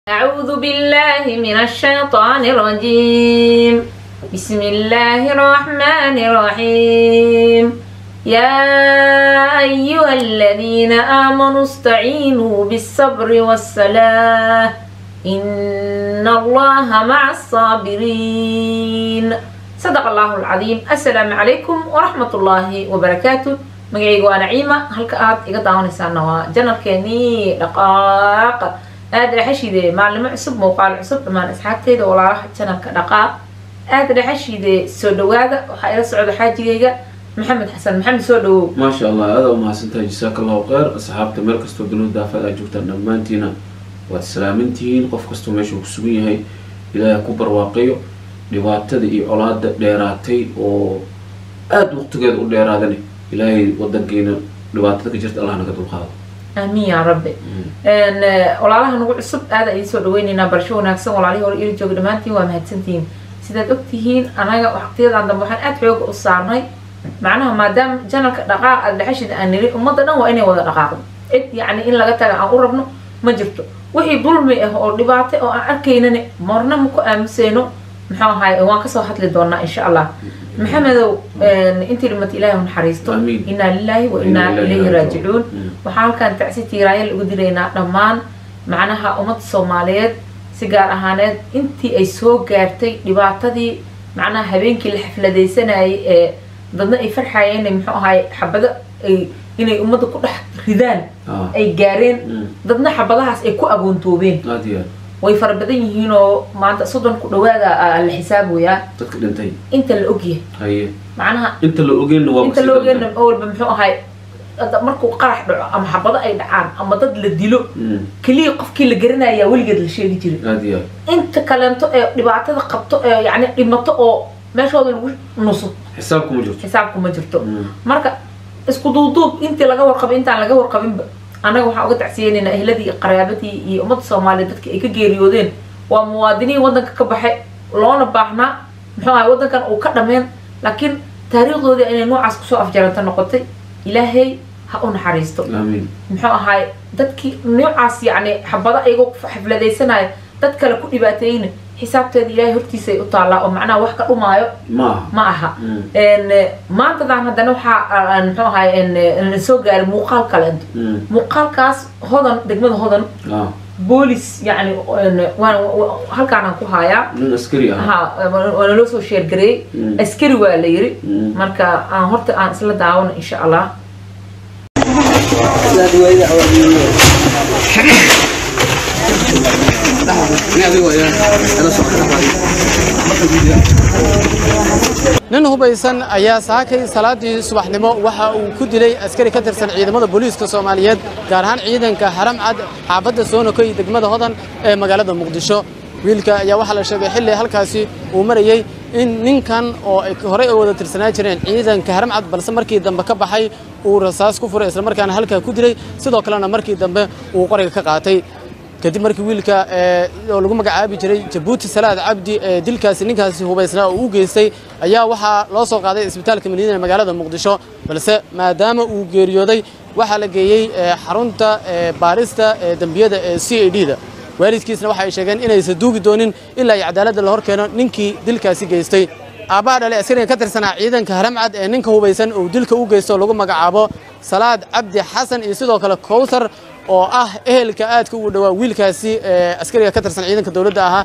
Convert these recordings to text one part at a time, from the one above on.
أعوذ بالله من الشيطان الرجيم بسم الله الرحمن الرحيم يا أيها الذين آمنوا استعينوا بالصبر والصلاة إن الله مع الصابرين صدق الله العظيم السلام عليكم ورحمة الله وبركاته magacayga waa naciima halka aad iga daawanaysaana waa janalkeenii dhaqaaqa aada dhexashide maalimo cusub muuqaal cusub dhammaan asxaabteyda walaalaha janalka dhaqaaq aada dhexashide soo dhawaada waxaa ila socda xaajigayga maxamed xasan maxamed soo dhawow maasha allah aada u mahadsantahay jasaaka allahu kheyr asxaabta meel kastoo dunida daafad aad joogtaan dhammaantiina waad salaamantihiin qof kastoo meesha uu ku sugan yahay ilaahay ku barwaaqayo dhibaatada iyo colaada dheeraatay oo aada waqtigeeda u dheeraadane ilaahay wadankeena dhibaatada ka jirta allah naga dulqaado aamiin yaa rabbi walaalaha nagu cusub aada idiin soo dhaweyneynaa barasho wanaagsan walaalihii hore ila jooga dhammaantiin waa mahadsantihiin sidaad ogtihiin anaga waqtiyadan dambe waxaan aada xooga u saarnay macnaha maadaama janalka dhaqaaq aada dhexashida aan niri ummadda dhan waa inay wada dhaqaaqdo cid yacni in laga taga aan u rabno ma jirto wixii dulmi ah oo dhibaato oo aan arkaynane marna ma ku aamuseyno muxuu ahaay waan kasoo hadli doonaa insha allah maxamedow intii dhimata ilaahi u naxariisto Amiin. inaa lilaahi wa inaa ilayhi raajicuun waxaa halkan tacsi tiiraaya lagu diraynaa dhammaan macnaha ummadda soomaaliyeed si gaar ahaaneed intii ay soo gaartay dhibaatadii macnaha habeenkii la xafladaysanayay ee dadna ay farxayeen inay muxuu ahaay xabado ay inay ummadda ku dhex ridaan ah ay gaareen mm, dadna xabadahaas ay ku agoontoobeen aada iyo aad way fara badan yihiin oo maanta soddon ku dhawaada aa la xisaaboyaa dadka dhintay inta la ogyahay haye macnaha inta la ogeenna waa inta la ogeyna walba muxuu ahay hadda markuu qarax dhaco ama xabado ay dhacaan ama dad la dilo keliya qofkii la garanaya weligeed la sheegi jiray aada iyo aad inta kaleento ee dhibaatada qabto ee yacni dhimato oo meeshooda lagu nuso xisaab kuma jirto xisaabku ma jirto Mm, marka isku duuduub intii laga warqabay intaan laga warqabinba annaga waxaan uga tacsiyeynaynaa ehladii iyo qaraabadii iyo ummadda soomaaliya dadka ay ka geeriyoodeen waa muwaadiniin waddanka ka baxay loona baahnaa muxuu ahay waddankan uu ka dhameen laakiin taariikhdoodii inay noocaas kusoo afjaranta noqotay ilaahay ha u naxariisto aamiin muxuu ahaay dadkii noocaas yacni xabado ayagoo xafladaysanaya dad kale ku dhibaateeyna xisaabteeda ilaahay hortiisay u taallaa oo macnaha wax ka dhumaayo ma aha ma aha Mm, n maantadan haddana waxaa aan muxuu ahay n soo gaaray muuqaal kale mm, muuqaalkaas hodan degmada hodan ah boolis yacni waan halkaanaan ku hayaa nin askari ah ha waana loo soo sheergareeyey Mm. askari waa la yiri Mm. marka aan horta aan isla daawano insha allah nin hubaysan ayaa saakay salaadii subaxnimo waxa uu ku dilay askari ka tirsan ciidamada booliiska soomaaliyeed gaar ahaan ciidanka haram cad xaafadda soonakoy degmada hodan ee magaalada muqdisho wiilka ayaa waxaa la sheegay xilli halkaasi uu marayey in ninkan oo ay horey u wada tirsanaa jireen ciidanka haram cad balse markii dambe ka baxay uu rasaas ku furay islamarkaana halkaa ku dilay sidoo kalena markii dambe uu qoriga ka qaatay kadib markii wiilka ee, oo lagu magacaabi jiray jabuuti salaad cabdi ee dilkaasi ninkaasi hubaysnaa uu u geystay ayaa waxaa loo soo qaaday isbitaalka madiina ee magaalada muqdisho balse maadaama uu geeriyooday waxaa la geeyey ee, xarunta ee, baarista ee dembiyada ee c a d da waalidkiisna waxa ay sheegeen inaysan duugi doonin ilaa ay cadaaladda la hor keeno ninkii dilkaasi geystay aabbaha dhalay askariga ka tirsanaa ciidanka haramcad ee ninka hubaysan uu dilka u geysto oo lagu magacaabo salaad cabdi xasan iyo sidoo kale kowsar oo ah ehelka aadka ugu dhowaa wiilkaasi ee askariga ka tirsan ciidanka dowladda ahaa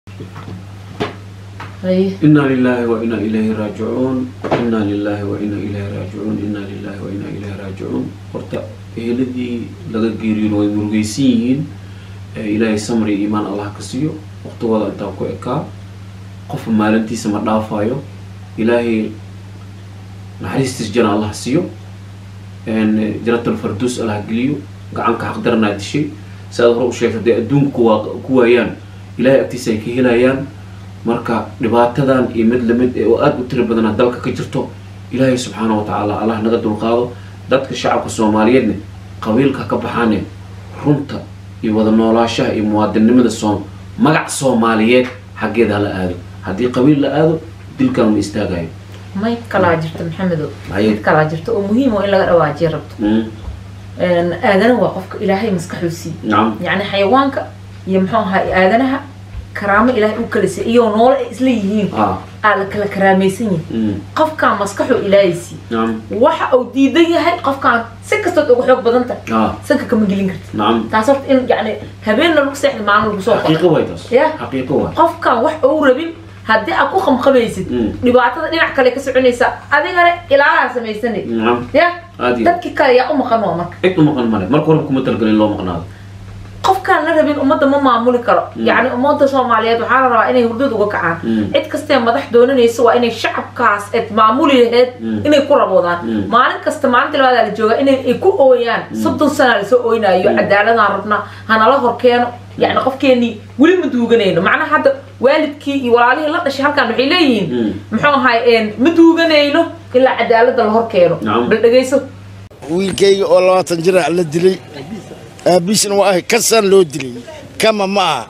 Haye. inaa lilaahi wa inaa ilayhi raajicuun inaa lilaahi wa inaa ilayhi raajicuun inaa lilaahi wa inaa ilayhi raajicuun horta eheladii laga geeriyoon way murugaysan yihiin ee ilaahay samri iyo iimaan allah ka siiyo waqtigooda intaa ku ekaa qofka maalintiisa ma dhaafayo ilaahay naxariistiis jana allah siiyo janatal farduus allah geliyo gacanka xaqdaranaa dishay si aad hore u sheegtay dee adduunka kuwaa ku waayaan ilaahay agtiisa ay ka helayaan marka dhibaatadan iyo mid lamid ee oo aada u tiro badana dalka ka jirto ilaahay subxaana wa tacaala allah naga dulqaado dadka shacabka soomaaliyeedne qabiilka ka baxaane runta iyo wada noolaashaha iyo muwaadinnimada soom magac soomaaliyeed xaggeeda hala aado haddii qabiil la aado dilkan ma istaagayo may kalaa jirto maxamedow Haye. mid kalaa jirto oo muhiim oo in laga dhawaajiya rabto Mm, aadana waa qofka ilaahay maskaxuu siiye nacam yacni xayawaanka iyo muxuu ahaa aadanaha karaamo ilaahay u kala siiyey iyo noole ay isla yihiin ah aa la kala karaamaysan yahay mm, qofkaan maskaxuu ilaahay siiyey nacam waxa uu diidan yahay qofkaan si kastood uga xoog badan tahay ah sanka kama gelin karti nacam taas horta in yani habeenna lagu seexda maalin lagu soo xaqiiqo qoro waay taas Ya. xaqiiqo waay qofkaan wax uu rabin haddii aad ku qamqamaysid Mm. dhibaatada dhinac kale ka soconaysa adigana ilaalaa samaysanay nacam ya aad iyo dadkii kale yaa u maqan waa marka cid u maqan male marka horeba kuma talgalin loo maqnaado qofkaan la rabin ummadda ma maamuli karo yacni ummadda soomaaliyeed waxaa la rabaa inay hurdad uga kacaan Mm. cid kastee madax doonanaysa waa inay shacabkaas eed maamuli laheyd Mm. inay ku raboodaan Mm. maalin kasta maalinta labaadaa la joogaa inay ay ku ooyaan soddon sanaa lasoo ooynaayo Mm. cadaaladaan rabnaa hanala horkeeno yacni qofkeenii weli ma duuganayno macnaha hadda waalidkii iyo walaalihii la dhashay halkan waxay leeyihiin Mm. muxuu ahay ma duuganayno ilaa cadaalada la horkeeno Nacam. bal dhegayso wiilkayga oo labaatan jir ah la dilay aabiisna waa ahay kasaan loo dilay kama ma aha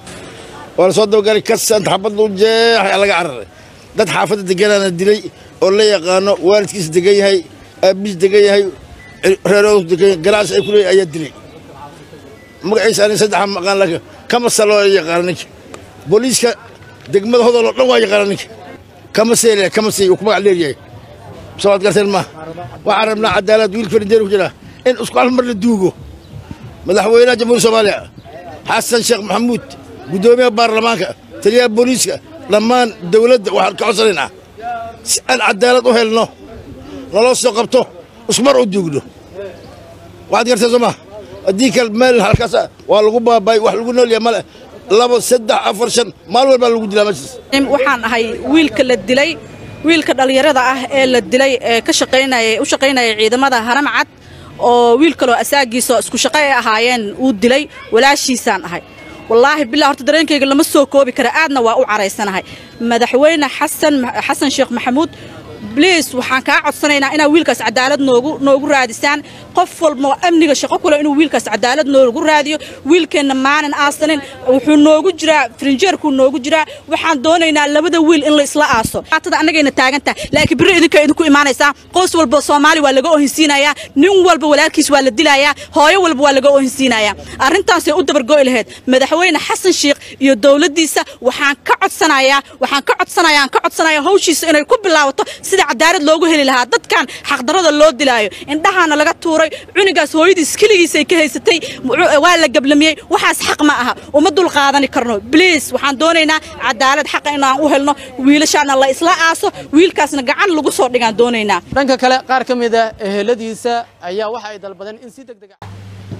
waa la soo dabagalay kasaan xabad u jeexay laga cararay dad xaafadda deganaana dilay oo la yaqaano waalidkiisa degan yahay aabiis degan yahay reeroodu degan yahay galaas ay ku leeyahay ayaa dilay magaciisa ani saddexa maqaan laakiin kama sa loo yaqaano ninka booliiska degmada hodol oo dhan waa yaqaana ninka kama seele kama sey uu ku magac leeryahay soo ad garteen ma waxaan rabnaa cadaalad wiilka fadhideer ku jira in isku hal mar la duugo madaxweynaha jamhuuriyadda soomaaliya xasan sheekh maxamuud guddoomiyaha baarlamaanka taliyaha booliiska dhammaan dowladda waxaan ka codsanaynaa si aan cadaalad u helno naloo soo qabto isku mar u duugno waxaad garteen soo ma haddii kale meel halkaas waa lagu baabay wax lagu nool yahay male labo saddex afar shan maalin walbaa lagu dilaa meeshaas waxaan ahay wiilka la dilay wiilka dhallinyarada ah ee la dilay ee ka shaqaynaya u shaqaynaya ciidamada haram cad oo wiil kaloo asaagiisa isku shaqo ay ahaayeen uu dilay walaashiisaan ahay wallaahi bilaa horta dareenkayga lama soo koobi kara aadna waa u caraysanahay madaxweyne xasan xasan sheekh maxamuud bliis waxaan kaa codsanaynaa inaa wiilkaas cadaalad noogu noogu raadisaan qof walba oo amniga shaqo kule inuu wiilkaas cadaalad noogu raadiyo wiilkeenna maanan aasanin wuxuu noogu jiraa frinjeerkuu noogu jiraa waxaan doonaynaa labada wiil in la isla aaso aatada annagayna taagan tahay laakiin biri idinka idinku imaanaysaa qoys walba soomaali waa laga ohinsiinayaa nin walba walaalkiis waa la dilayaa hooyo walba waa laga ohinsiinayaa arrintaasay u dabargo'i lahayd madaxweyne xasan sheekh iyo dowladdiisa waxaan ka codsanayaa waxaan ka codsanayaa aan ka codsanayaa hawshiisa inay ku bilaabato sida cadaalad loogu heli lahaa dadkan xaqdarada loo dilaayo indhahaana laga tuuray cunigaas hooyadiis keligiisay ka haysatay waa la gablamiyey waxaas xaq ma aha uma dul qaadani karno bliis waxaan doonaynaa cadaalad xaqa inaan u helno wiilashaana la isla aaso wiilkaasna gacan lagu soo dhigaan doonaynaa dhanka kale qaar ka mid a eheladiisa ayaa waxa ay dalbadeen in si deg deg ah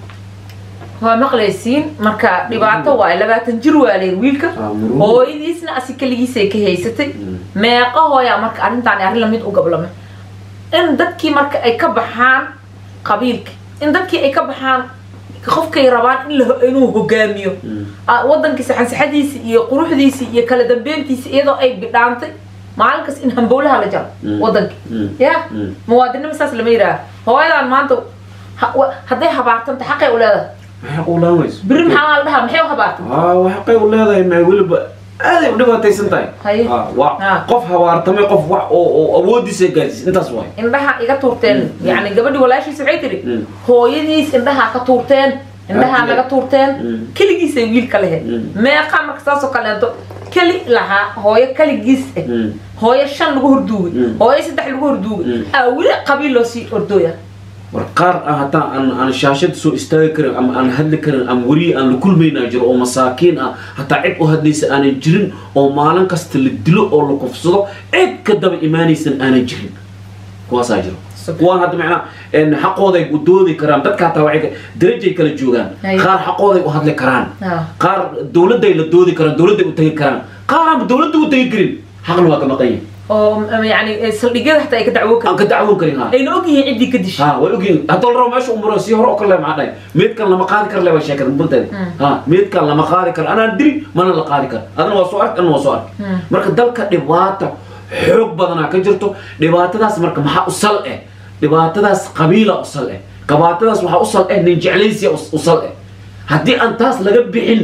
waa maqlaysiin marka dhibaato waay labaatan jir waa leer wiilka Ah, murugo. hooyadiisna asi keligiisay ka haysatay meeqa hooyaa marka arrintaan arrin lamid u gablame in dadkii marka ay ka baxaan qabiilka in dadkii ay ka baxaan qofkay rabaan in la- inuu hogaamiyo Ah, wadankii saxansaxadiisi iyo quruxdiisi iyo kala dambeyntiisi iyadoo ay bidhaantay maalin kas in hambowlaha la jaro Mm. wadankii Mm. ya Mm. muwaadinimo saas lama yidhaaha hooyadan maanta ha- wa- hadday habaartanta xaqay u leedahay maxay u laamayso biri maxaa la dhahaa maxay u habaartay aa waxaqay u leedahay ma weliba aaday u dhibaataysan tahay Haye. Aa, waa Ah. qof habaartamay qof wax oo oo awoodiisa gaarsiis intaas waay indhaha iga tuurteen yacni gabadhi walaashiisa waxay tidhi Mm. hooyadiis indhaha ka tuurteen indhaha Ah, naga tuurteen Mm. keligiisay wiilka lahayd Mm. meeqa marka saasoo kaleeto keli lahaa hooyo keligiis ah Mm. hooyo shan lagu horduugay Mm. hooyo saddex lagu horduugay Mm. aa weli qabiil loo sii ordooya war qaar ah hataa aan aan shaashada soo istaagi karin ama aan hadli karin ama weriye aan la kulmaynaa jiro oo masaakiin ah hataa cid u hadlaysa aanan jirin oo maalin kasta la dilo oo la kufsado cid ka daba imaanaysan aanan jirin kuwaasaa jiro kuwaan hadda macnaa een, xaqooday u doodi karaan dadka hataa waxay ka- darajay kala joogaan Haye. qaar xaqooday u hadli karaan Ah. qaar dowladday la doodi karaan dowladday u tagi karaan qaar aanba dowladda u tagi karin xaqna waa ka maqan yahay oo m- yacni saldhigyada xataa ay ka dacwo aan karin ka dacwoon karin ha ayna ogyihiin ciddii ka dishay ha way ogyihin haddoo la rabo meesha umuro si hore oo kale maxaa dhahay meedkan lama qaadi karo le waa sheekada bunteeda ha meedkan lama qaadi karo anaan diri mana la qaadi karo adana waa soo ark anna waa soo ark marka dalka dhibaata xoog badanaa ka jirto dhibaatadaas marka maxaa u sal eh dhibaatadaas qabiila u sal eh dhibaatadaas waxaa u sal eh nin jeclaysiya u- u sal eh haddii aan taas laga bixin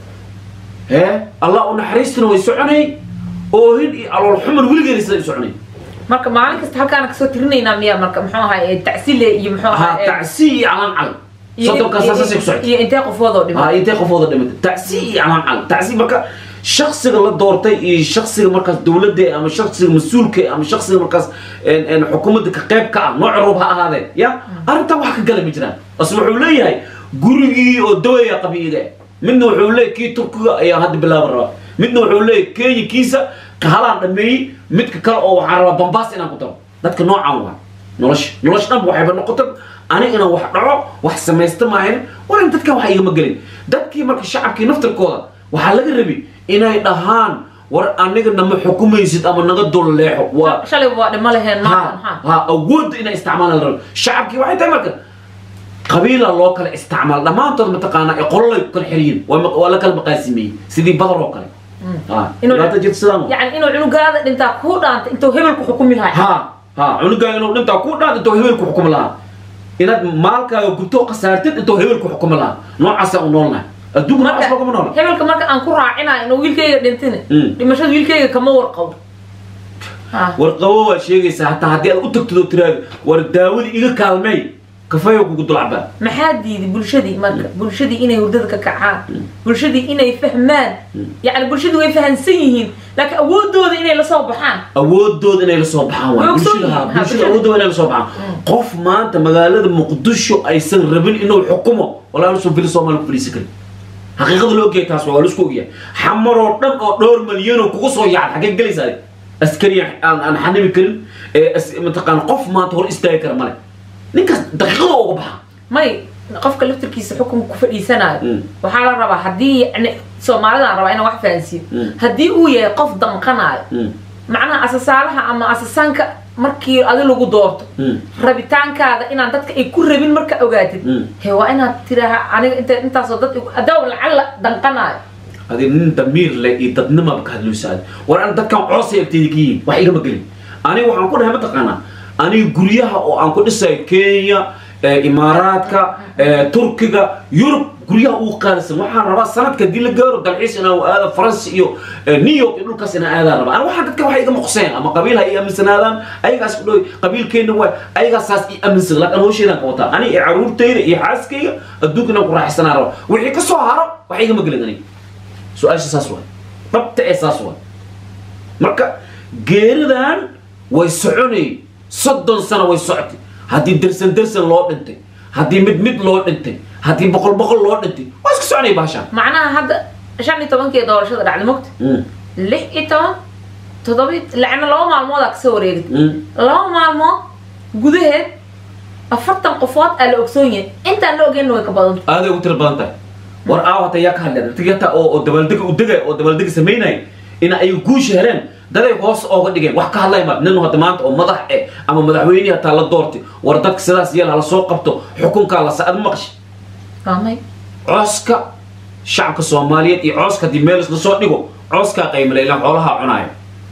hee allah u naxariistuna way soconay oohin iyo alool xuman weligeena sida u soconay marka maalin kasta halkaana kasoo tirinaynaa miyaa marka muxuu ahay tacsile iyo muxuu ha ahay tacsi iyo calan cal iyo- soddonkaas iyo- saasay ku socotay iyo intee qofood oo dhimay aa intay qofooda dhimatay tacsi iyo calaan tacsi marka shaksiga la doortay iyo shaksiga markaas dowladda ama shaksiga mas-uulka ama shaksiga markaas een- een xukuumadda ka qayb ka ah nooc roob ha ahaadee ya arrintan wax ka gala ma jiraan asle wuxuu leeyahay gurigii oo dawaya qabiiga midna wuxuu leeyahay kii turkiga ayaa hadda bilaaba rabaa midna wuxuu leeyahay kenya kiisa ka halaan dhameeyey midka kale oo waxaan rabaa bambaas inaan ku daro dadka noocan waa nolosha nolosha dhanba waxayba noqotay aniga inaan wax dhaco wax samaysta maahan waran dadkan wax igama gelin dadkii marka shacabkii naftirkooda waxaa laga rabi inay dhahaan war aniga nama xukumaysid ama naga dul leexo waa shalay waa dhimo laheen ha maanta maxaa ha awoodda inay isticmaalaan la rabo shacabkii waxay tahay marka qabiila loo kala isticmaal dhammaantood mataqaanaa ee qololay ku kala xiriyin waa ma- waa la kala maqaasimeyey sidii badar oo kale ha Inuu- dhibaata jirta sidaan waa. yacni inuu cunugaada dhintaa kuu dhaanta intuu hebelku xukumi lahay ha ha cunugaa inuu dhintaa ku dhaad intuu hebelku xukumi lahaa inaad maalkaaga gubto khasaartid intuu hebelku xukumi lahaa noocaasa u noolnahay adduunka noocaas loogama noola hebelka marka aan ku raacinayo inuu wiilkayga dhintin Mm. dhimashada wiilkayga kama warqabo Ha. warqabo waa sheegaysaa hataa haddii aad u tagtid oo tiraahdo war daawadii iga kaalmey kafeeyo kugu dulcabaa maxaa diiday bulshadii marka bulshadii inay hurdada ka kacaan bulshadii inay fahmaan yacni bulshadii way fahansan yihiin laakiin awoodooda inay la soo baxaan awoodooda inay la soo baxaan Way waa ogsoon bulshada ha yihiin, ha, bulshada bulshada. awoodooda inay la soo baxaan qof maanta magaalada muqdisho aysan rabin inuu xukumo walaa nusan fili soomaali ku fadhiisan karin xaqiiqada la ogyahay taas waa waa la isku ogyahay xamaroo dhan oo dhowr malyanoo kugu soo yacad xaggee gelaysaa adi? askari aan aan xanimi karin ee as- mataqaana qof maanta hor istaagi kara male ninkaas daqiiqada uga baxa may qofka laftirkiisa xukunka ku fadhiisanayo Mm. waxaa la rabaa haddii yacni soomaalidaan rabaa inaan wax fahansiiyo Mm. haddii uu yahay qof danqanayo Mm, macnaha asasaalaha ama asasaanka markii adi lagu doorto mm, rabitaankaada inaan dadka ay ku rabin marka ogaatid Mm. he waa inaad tiraaha aniga inta intaasoo dad igu- adaw lacala danqanayo adi nin damiir leh iyo dadnimaba ka hadloosa adi war an dadkan coosay agteeda ka yihiin wax igama gelin aniga waxaan ku dhahay mataqaanaa aniga guryaha oo aan ku dhisayo kenya eh, imaaraadka eh, turkiga yurub guryaha ugu qaalisan waxaan rabaa sanadka haddii la gaaro dalxiis inaan aado faransi iyo eh, new york iyo dhulkaas inaan aadaan rabaa ani waxaan dadka wax igama qoseen ama qabiil ha ii aaminsanaadaan ayagaas ku dhow qabiilkeenna waay ayagaas saas ii aaminsan laakiin hawsheedaan ka wataa ani iyo caruurtayda iyo xaaskayga adduunka inaan ku raaxaysanaa rabaa wixii ka soo haro wax igama gelin aniga su-aasha saas waay dhabta ee saas waay marka geeridan way soconay soddon sano way socotay haddii dersan dersan loo dhintay haddii mid mid loo dhintay haddii boqol boqol loo dhintay waa iska soconay baashaan macnaha hadda shan iyo tobankii doorashada dhacday mogta Mm, lix iyo toban toddoba lacna laba maalmoodaa kasoo wareegtay mm. laba maalmood gudaheed afartan qofood aa la ogsoon yahay intaan la ogeynna way ka badanta aaday ugu tira badan tahay war aaw hata yaa ka hadleen dadkii hataa oo oo dabaaldega u degay oo dabaaldega samaynay in ay guusha heleen daday hoos ooga dhigeen wax ka hadlay ma nin hadda maanta oo madax eh ama madaxweynihi hataa la doortay war dadka sidaas yeel hala soo qabto xukunkaa la sa-ad maqshi faamay cooska shacabka soomaaliyeed iyo cooska haddii meel isla soo dhigo cooskaa qaymale ilaan xoolaha cunaayo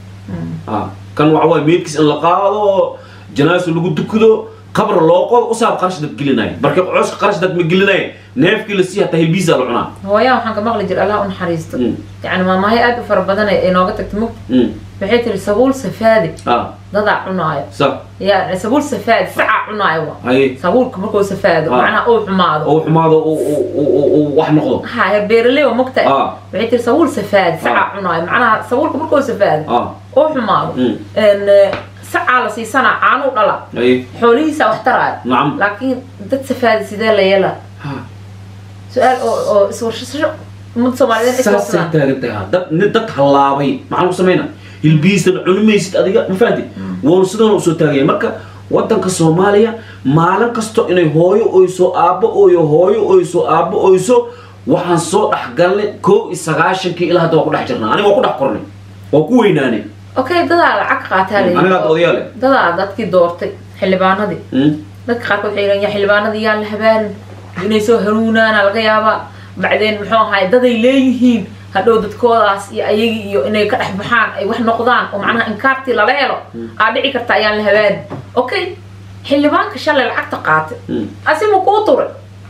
Ah, kan waxa waaye meydkiis in la qaado janaaso lagu dukado qabr loo qodo usaab qarash dad gelinaya marka cooska qarash dad ma gelinaya neefkii la sii hataa hilbiisa la cunaa hooyaa waxaan ka maqli jira allah u naxariisto Mm. yacni maamaahay aad u fara badan ee inooga tagtay mugta Mm, waxay tiri sabuul safaadi ah dadaa cunaayo sa yani sabuul safaadi sacaa cunaayo wa haye sabuulka markuu safaado Ah. macnaha uu xumaado oo xumaado uu- uu- uu- uu- uu wax noqdo ha heer beeraley wa mogtahay Ah. waxay tiri sabuul safaadi sacaa cunaayo macnaha sabuulka markuu safaado ah uu xumaado Mm. En, eh, sacaa la siisanaa caanuu dhala haye xoolihiisa wax taraayo nacam laakiin dad safaadi sidee la yeelaa Ha, su-aal oo oo iswarshasho ummadda soomaaliyeed ay saasay iswarsadaan taagan tahay ha. dad nin dad hallaabay maxaa lagu samayna hilbiisana cunimaysid adiga ma fahanti waanu sidana usoo taagaya marka wadanka soomaaliya maalin kasto inay hooyo oyso aabbo ooyo hooyo oyso aabbo oyso waxaan soo dhex galnay kow iyo sagaashankii ilaa hadda waa ku dhex jirnaa aniga waa ku dhex kornay waa ku weynaanay okay dadaa lacag qaataa la aniga hadda odayaale dadaa dadkii doortay xildhibaanadii Mm, dadka qaarkood waxay yidhahan yaa xildhibaanadii yaa la habaanin inay soo hanuunaana laga yaabaa bacdeen muxuu ahaay daday leeyihiin hadhow dadkoodaas iyo ayagii iyo inay ka dhex baxaan ay wax noqdaan oo macnaha inkaartii lala helo aa dhici karta ayaan la habaanin okay xildhibaanka shalay lacagta qaatay mm. asima kuu turay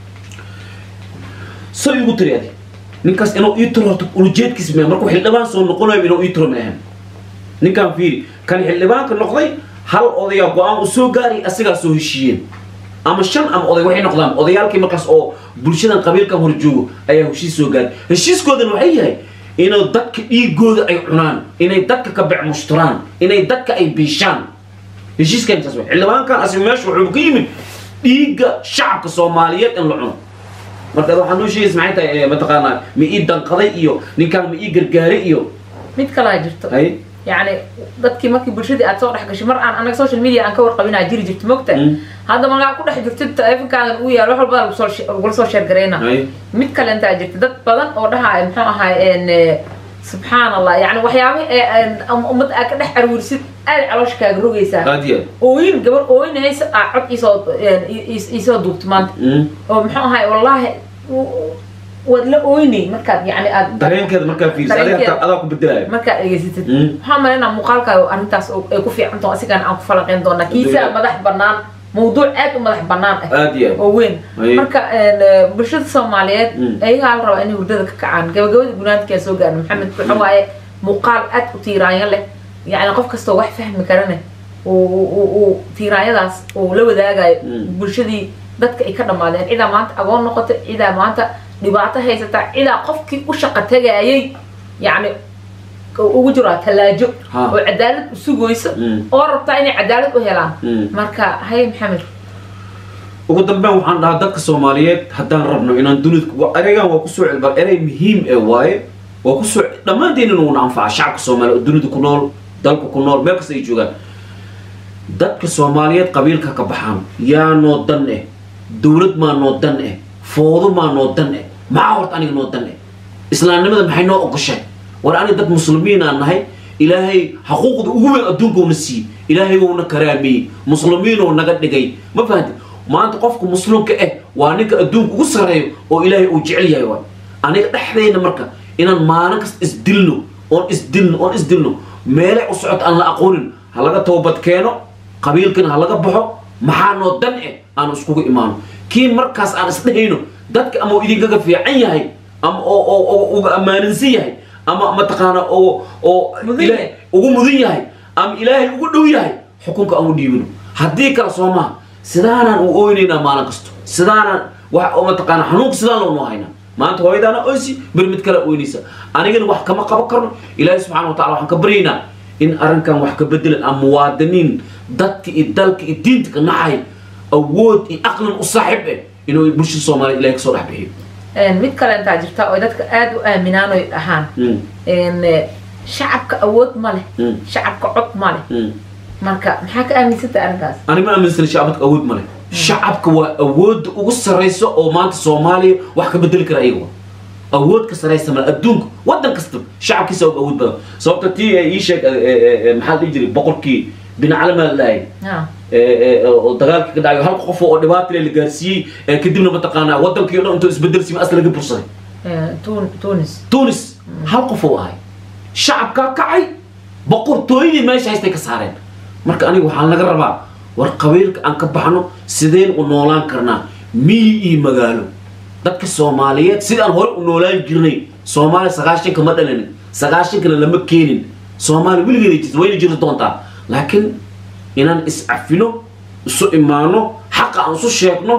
so igu tiri adi ninkaas inuu ii tiro horta ulujeedkiis mee markuu xildhibaan soo noqonayo inuu ii tiro ma ahan ninkaan fiiri kan xildhibaanka noqday hal odayaa go-aan u soo gaaray asigaa soo heshiiyeen ama shan ama oday waxay noqdaan odayaalkii markaas oo bulshadan qabiilkan hor joogo ayaa heshiis soo gaaray heshiiskoodana waxay yahay inay dadka dhiigooda ay cunaan inay dadka ka bec mushturaan inay dadka ay biishaan heshiiskan saas wey xildhibaankan asi meesha wuxuu ka yimid dhiigga shacabka soomaaliyeed in la cuno marka waxaa noo sheegaysa maxay tahay mataqaanaa ma ii danqaday iyo ninkaan ma ii gargaaray iyo mid kalaa jirto hay yacni dadkii markii bulshadii aad soo dhex gashay mar aan anaga social media aan ka warqabinaa jiri jirto mogta Mm. hadda markaa ku dhex jirto taleefonkaagan uu yaal wax walba lagu soo she- lagula soo sheer gareyna hay mid kale intaa jirta dad badan oo dhahaaya muxuu ahaay en subxaan allah yani waxyaaba ee ummad aad ka dhex aruurisid aad caloosha kaaga rogaysaa aad iyo ooyin gabar ooyinaysa aa cod isoo isoo duubto maanta aad oo muxuu ahaay wallaahi w- waad la ooynay markaad yani aad dareenkeeda markaa fiirisa adiga Dareenkeeda. hataa adaa ku bedelaya markaad dhegaysatid Mm. waxaa malaynaa muuqaalkaaga arrintaas oo- ay ku fiican taho asigan aan ku falanqeyn doonaa kiisaa Dee. madax banaan mawduuc aad u madax banaan ah aad iyo aad oo weyn Aye. marka een, bulshada soomaaliyeed Mm. ayagaa la rabaa inay hurdada ka kacaan gabagabada gunaadkaa soo gaarna maxamed waxa waaye muuqaal aad u tiiraanyo leh yacni qof kastoo wax fahmi karane uu uu- uu tiiraanyadaas uu la wadaagayo Mm. bulshadii dadka ay ka dhammaadeen cidaa maanta agoon noqota cidaa maanta dhibaato haysata cidaa qofkii u shaqa tagayay yacni ugu jiraa tallaajo Ha. oo cadaalad u sugayso Mm. oo rabtaa inay cadaalad u helaan Mm. marka haye maxamed ugu dambeyn waxaan dhahaa dadka soomaaliyeed haddaan rabno inaan dunida wa- ereygan waa kusoo celbal erey muhiim ee waaye waa kusoo dhammaanteen inuu na anfaca shacabka soomaaliya oo dunida ku nool dalka ku nool meel kasta ay joogaan dadka soomaaliyeed qabiilka ka baxaan yaa noo dan eh dowlad maa noo dan eh foodo maa noo dan eh maxaa horta aniga noo dan eh islaamnimada maxay noo ogoshay war aniga dad muslimiin aan nahay ilaahay xaquuqda ugu weyn adduunkoona siiyey ilaahay wouna karaameeyey muslimiinoo naga dhigay ma fahanti maanta qofka muslimka eh waa ninka adduunka ugu sarreeyo oo ilaahay uu jecel yahay waay aniga dhexdayna marka inaan maalin kasta isdilno oon isdilno oon isdilno meelay u socota aan la aqoonin ha laga toobad keeno qabiilkana ha laga baxo maxaa noo dan eh aan iskugu imaano kii markaas aan isdhehayno dadka ama uu idinkaga fiican yahay ama oo oo oo uga ammaaninsan yahay ama mataqaana oo oo Mudan Ilaah- yahay. ugu mudan yahay ama ilaahay ugu dhow yahay xukunka aan u dhiibino haddii kale soo maha sidaanaan u ooynaynaa maalin kasto sidaanaan wax oo mataqaana xanuunka sidaan loonoo haynaa maanta hooyadaana oysi beri mid kale ooynaysa anigana wax kama qaban karno ilaahay subxaana wa tacala waxaan ka baryaynaa in arrinkan wax ka bedelan ama muwaadiniin dadka iyo dalka iyo diinta ka nacay awood iyo aqlan u saaxiib eh inuu bulshada soomaaliya ilahay kasoo dhex bixiyo Een, mid kale intaa jirta oo dadka aad u aaminaan oy dhahaan Mm, een, eh, shacabka awood ma leh Mm. shacabka cod ma leh mm. marka maxaa ka aaminsanta arrintaas ani ma aaminsana shacabka awood ma leh shacabka waa awoodda ugu sarraysa oo maanta soomaaliya wax ka bedeli kara ayaga waa awood ka sarraysa male adduunka waddan kasta shacabkiisa og awood badan sababta tii ee ii sheeg ee, ee, ee, maxaa la dhihi jiray boqorkii binacalamaa la dhahay Ha. oo dagaalkii ka dhacay hal qof oo dhibaata le la gaarsiiyey ee kadibna mataqaanaa waddankii o dhan intuu isbedel siima asla laga bursaday Ee, Tun- tunis tunis hal qof uu ahay shacabkaa kacay boqortooyadii meesha haystay ka saareen marka aniga waxaa laga rabaa war qabiilka aan ka baxno sideen u noolaan karnaa miyi iyo magaalo dadka soomaaliyeed sidii aan hore u noolaan jirnay soomaaliya sagaashanka ma dhalanin sagaashankana lama keenin soomaaliya weligeeda jirta wayna jiri doontaa laakiin inaan iscafino isu imaano xaqa aan isu sheegno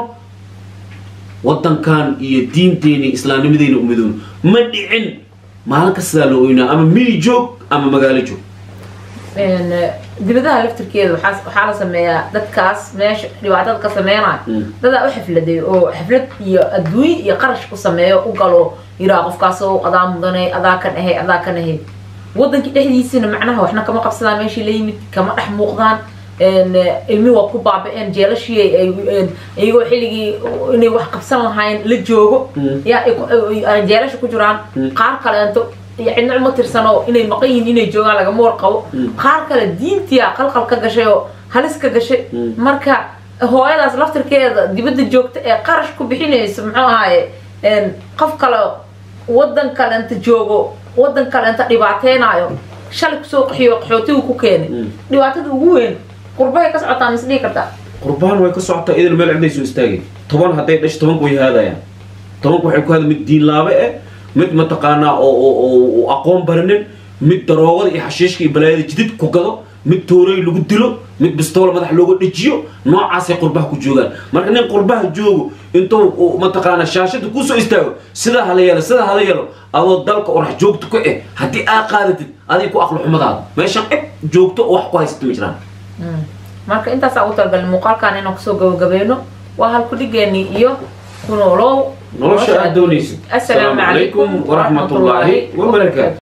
waddankan iyo diinteena iyo islaamnimadeyna u midoono ma dhicin maalin kastaa loo oynaa ama miyi joog ama magaalo joog Een, eh, dibadaha laftirkeeda waxaa waxaa la sameeyaa dadkaas meesha dhibaatada ka sameynaya Mm. dadaa u xafladay oo xaflad iyo adduunye iyo qarash ku sameeyo u galo yiraa qofkaas oo adaa mudanay adaa kan ahay adaa kan ahay wadankii dhexdiisina macnaha waxna kama qabsadaan meeshii la yimid kama dhex muuqdaan een, eh, ilmi waa ku baaba'een jeelashii ay- ay- een, iyagoo xilligii inay wax qabsan lahayn la joogo Mm. yaa ay ku- ay- ay jeelasha ku jiraan Mm. qaar kaleento cidna uma tirsano inay maqan yihiin inay joogaan lagama warqabo Mm. qaar kale diintiya qalqal ka gashay oo halis ka gashay Mm. marka hooyadaas laftirkeeda dibadda joogta ee qarash ku bixinayso muxuu ahaaye een, qof kale wadan kalenta joogo wadan kalenta dhibaateynayo shalay kusoo qaxiyo qaxootigu ku keenay Mm. dhibaatada ugu weyn qurbahay ka socotaa mis dhihi kartaa qurbaan way ka socotaa idan meel cidday soo istaagay toban hadday dhasho tobanku way haadayaan tobanku waxay ku hada mid diin laabe eh mid mataqaanaa oo oo oo- oo aqoon baranin mid daroogada iyo xashiishka iyo balaayada jidid ku gado mid toorey lagu dilo mid bistoolo madax looga dhejiyo noocaasay qurbaha ku joogaan marka nin qurbaha joogo intuu uu mataqaana shaashada kusoo istaago sidaa hala yeelo sidaa hala yeelo adoo dalka orax joogto ka eh haddii aa qaadatid adig ku aqlo xumadaada meeshan cid joogto oo wax ku haysata ma jiraan marka intaasaa ugu talagalay muuqaalkan inaan kusoo gabagabayno waa halku dhigeenii iyo kunoolow nolosha aad doonaysid assalaamu calaykum waraxmatullaahi wabarakaatu